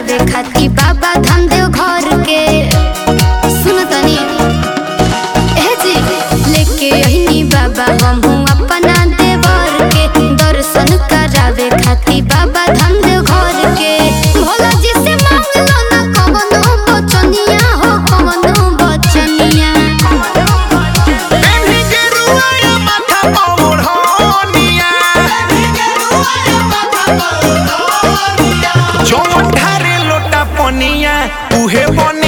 करावे खाती बाबा धाम देव घर के सुन तनी ए जी लेके अहिनी बाबा हमहू अपना देवर के दर्शन करावे खाती बाबा धाम देव घर के भोला जी से मांग लो ना कवनो बचनिया हो कवनो बचनिया पेन्ही गेरुआ या माथा पर ओढ़निया जौन ढारे लोटा पनिया उहे बने